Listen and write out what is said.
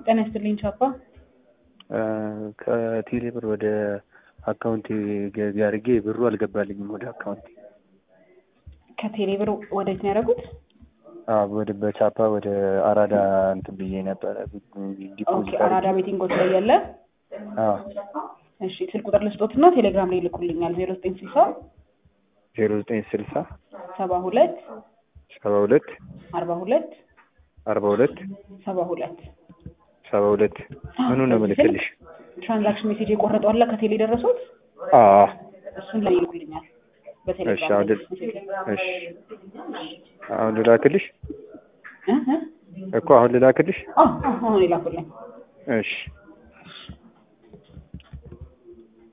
ጤና ይስጥልኝ ቻፓ። ከቴሌ ብር ወደ አካውንቴ ገቢ አድርጌ ብሩ አልገባልኝም ወደ አካውንቴ። ከቴሌ ብር ወዴት ነው ያደረጉት? አዎ ወደ በቻፓ ወደ አራዳ እንትን ብዬ ነበረ ኦኬ ዲፖዚት አራዳ አድርጌ። ቤቲንጎች ላይ ያለ አዎ እሺ፣ ስልክ ቁጥር ልስጦትና ቴሌግራም ላይ ይልኩልኛል። ዜሮ ዘጠኝ ስልሳ ዜሮ ዘጠኝ ስልሳ ሰባ ሁለት ሰባ ሁለት አርባ ሁለት አርባ ሁለት ሰባ ሁለት ሰባ ሁለት ምኑ ነው ምልክልሽ? ትራንዛክሽን ሜሴጅ የቆረጠው አለ ከቴሌ ደረሱት? አዎ እሱን ላይ ይልኩልኛል እሺ በቴሌግራም አሁን ላይ። ል- እሺ አሁን ልላክልሽ እ እ እኮ አሁን ልላክልሽ? አዎ አዎ፣ አሁን ይላኩልኝ። እሺ